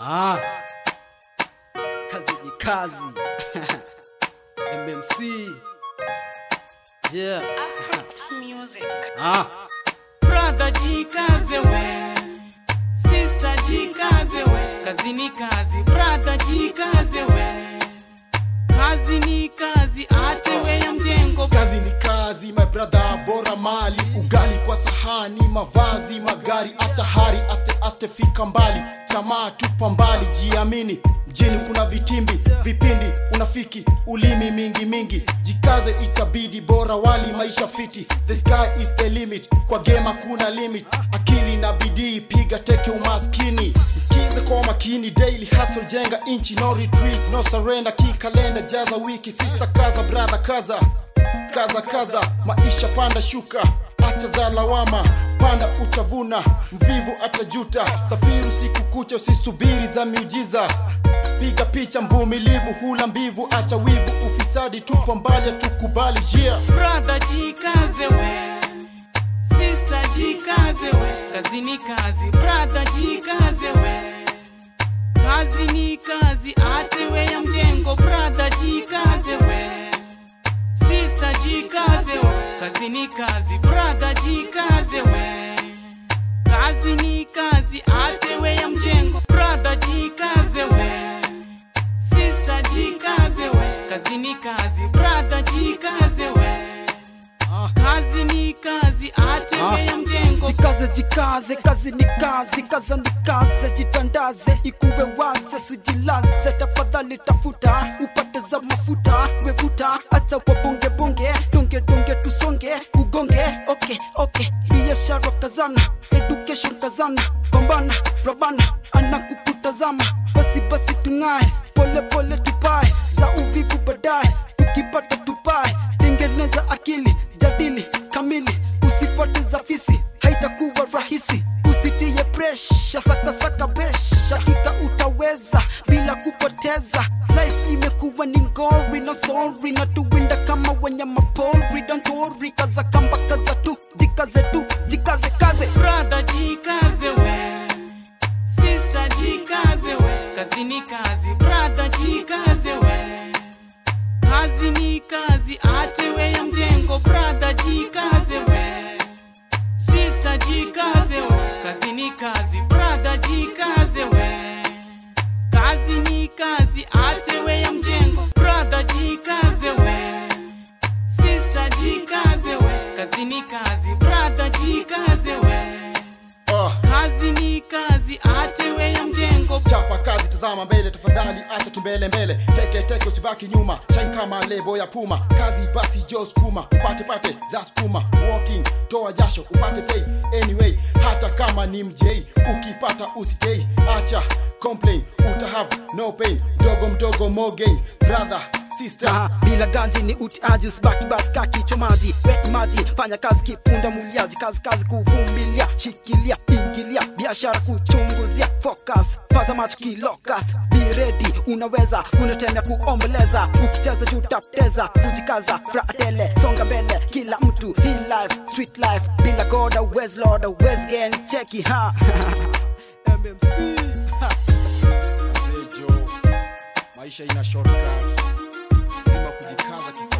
Ah. Kazi ni kazi. MMC. Yeah. Ah. Brother jikaze we, sister jikaze we, kazi ni kazi. Brother jikaze we, kazi ni kazi, atewe ya mjengo. kazi ni kazi my brother bora mali ugali kwa sahani mavazi magari acha hari aste aste fika mbali tamaa tupa mbali jiamini mjini kuna vitimbi vipindi unafiki ulimi mingi mingi jikaze itabidi bora wali maisha fiti the sky is the limit kwa gema kuna limit akili na bidii piga teke umaskini sikize kwa makini daily hustle jenga inchi no retreat no surrender kikalenda jaza wiki sister kaza brother kaza kaza kaza maisha panda shuka acha za lawama panda utavuna mvivu atajuta safiri siku kucha usisubiri za miujiza piga picha mvumilivu hula mbivu acha wivu ufisadi tupo mbali tukubali yeah. Brother jikaze we, sister jikaze we, kazi ni kazi. Brother jikaze we, kazi ni kazi, atewe ya mjengo. Brother jikaze we, sister jikaze we, kazi ni kazi. Brother jikaze we, kazi ni kazi, atewe ya mjengo. Brother jikaze we, sister jikaze we, kazi ni kazi. Brother jikaze we, kazi ni kazi, atewe ya mjengo. Jikaze jikaze, kazi ni kazi, kaza ni kaze, jitandaze, ikuwe waze, sujilaze, tafadhali tafuta, upate za mafuta, wevuta, acha kwa bonge bonge, donge donge tusonge, ugonge, okay okay, biashara kazana, education kazana, pambana, rabana, anakukutazama, basi basi tung'ae, pole pole tupae, za uvivu baadaye, tukipata tupae, tengeneza akili, jadili kamili, usifuate za fisi, haitakuwa rahisi, usitie presha, sakasaka besh, hakika utaweza bila kupoteza. Life imekuwa ni ngori na sorry, na tuwinda kama wanyama pori, don't worry, kaza kamba kaza tu, jikaze tu, jikaze kaze. Brother jikaze we, sister jikaze we, kazi ni kazi. Brother jikaze we, kazi ni kazi, atewe ya mjengo. Brother jikaze we, sister jikaze we, kazi ni kazi. Brother jikaze we, kazi ni kazi, atewe ya mjengo. Brother jikaze we, sister jikaze we, kazi ni kazi. Brother jikaze we, uh. kazi ni kazi, atewe ya mjengo. chapa kazi tazama mbele tafadhali acha kimbele mbele teke teke usibaki nyuma shine kama lebo ya puma kazi basi jo skuma upate pate za skuma walking toa jasho upate pay anyway hata kama ni mjei ukipata usitei acha complain utahave no pain mdogo mdogo more gain brother sister Ah, bila ganji ni utiaji usibaki basi kaa kichwa maji we maji fanya kazi kipunda muliaji kazi kazi kuvumilia shikilia ingilia biashara kuchunguzia focus paza macho kilocust be ready unaweza unatemea kuomboleza ukicheza juu tapteza kujikaza fratele songa mbele kila mtu hii life street life bila goda wes lord wes gang cheki ha MMC ha. Mzee Joe, maisha ina shortcut lazima kujikaza kisa